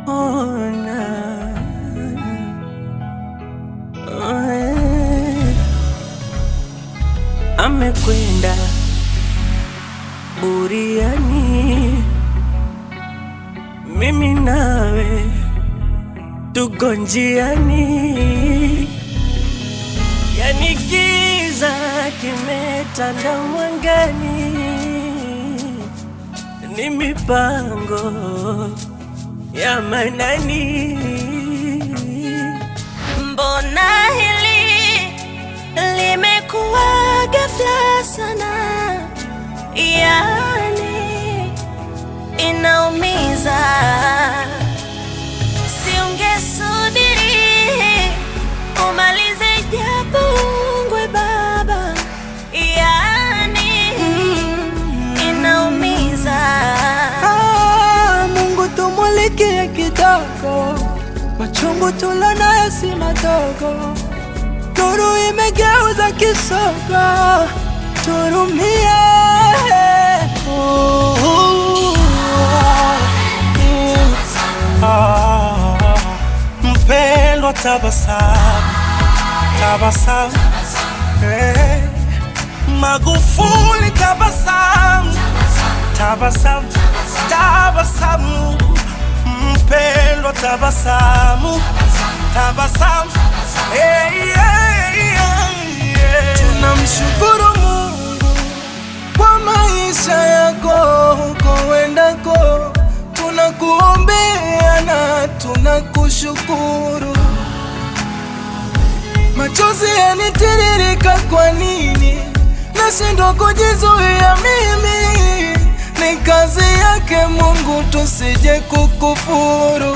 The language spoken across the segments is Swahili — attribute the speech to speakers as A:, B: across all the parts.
A: ona Eh, amekwenda buriani, mimi nawe tuko njiani, yani giza kimetanda mwangani, ni mipango ya manani.
B: Mbona hili limekuwa ghafla sana, yani inaumiza. Siungesubiri umalize japo ungwe baba, yani inaumiza.
A: Ah, Mungu tumulikie kidogo, machungu tulonayo si madogo, nuru imegeuza kisogo, turumie. Oh, mm, ah, Mpendwa, tabasamu, tabasamu, eh, Magufuli, tabasamu tabasamu, tabasamu, mpendwa, tabasamu, tabasamu, hey, yeah, yeah, yeah. Tunamshukuru Mungu kwa maisha yako huko wendako, tunakuombea na tunakushukuru. Machozi yanitiririka, kwa nini nashindwa kujizuia? Mimi ni kazi yake Mungu, tusije kukufuru.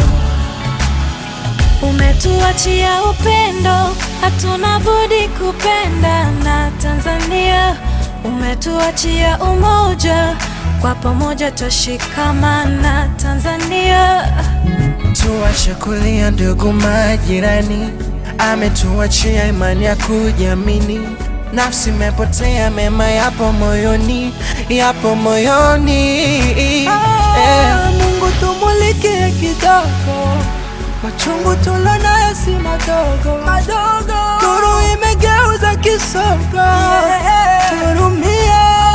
B: Umetuachia upendo, hatuna budi kupenda na Tanzania. Umetuachia umoja, kwa pamoja twashikamana Tanzania.
A: Tuache kulia ndugu majirani, ametuachia imani ya kujiamini. Nafsi imepotea, mema yapo moyoni, yapo moyoni. Eh. Mungu tumulikie kidogo, machungu tulonayo si madogo madogo, nuru imegeuza kisogo, turumie.